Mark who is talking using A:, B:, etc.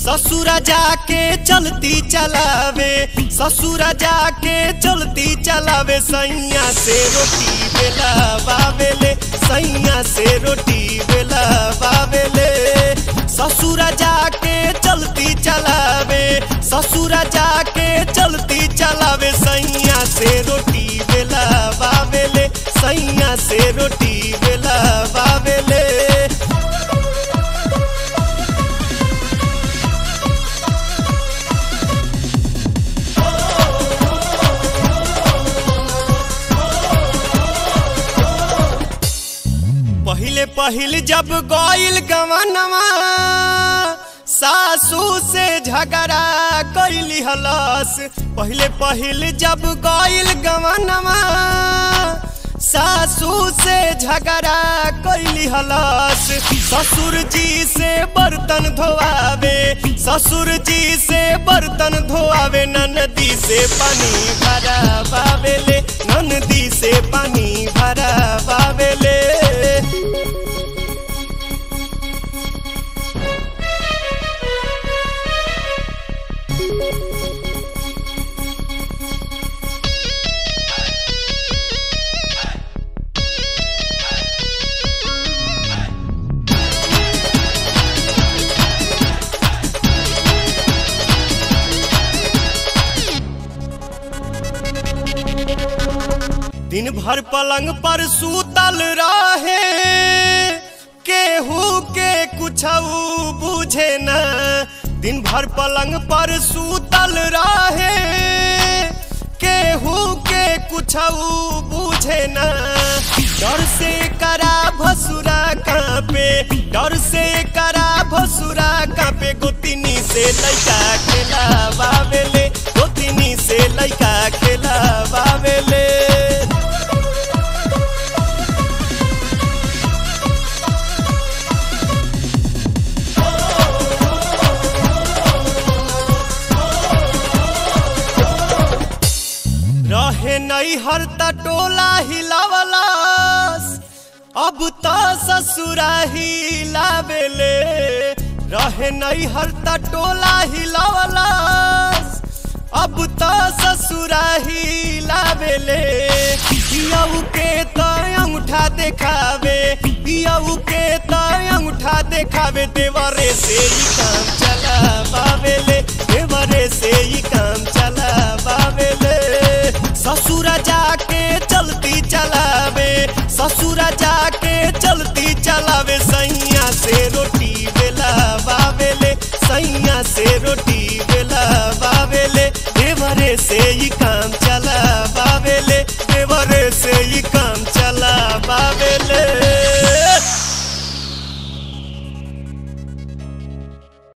A: ससुरा जाके चलती चलावे ससुरा जाके चलती चलावे सैया से रोटी बेला बाबेले सैया से रोटी बेला बाबेले ससुरा जाके चलती चलावे ससुरा जाके चलती चलावे सैया से रोटी बेला बाबेले सैया से रोटी बेला बाबेले पहिले पहिल जब गईल गवनवा सासू से झगड़ा कैली हलस पहिले पहिल जब गईल गवनवा सासू से झगड़ा कैली हलस ससुर जी से बर्तन धोआवे ससुर जी से बर्तन धोआवे ननदी से पानी भरा बावेले ननदी से पानी भरा बावेले दिन भर पलंग पर सूतल रहे केहू के कुछ बुझे न दिन भर पलंग पर सूतल रहे केहू के कुछ बुझे न डर से करा भसुरा कांपे डर से करा भसुरा कांपे गोतिनी से लैका खेला बाबेले गोतिनी से लैका खेला बाबेले रहे नहीं हर टोला हिलावलास अब तो ससुरा हिलावेले रहे नहीं हर टोला हिलावलास अब तो ससुरा हिलावेले पियऊ के तो अंगूठा देखावे पियऊ के तो अंगूठा देखावे देवरे से ही काम चला बावेले देवरे से ही काम चला बावेले ससुरा जाके चलती चलावे ससुरा जाके चलती चलावे सैया से रोटी बेला बावेले सैया से रोटी बेला बावेले देवरे से ही काम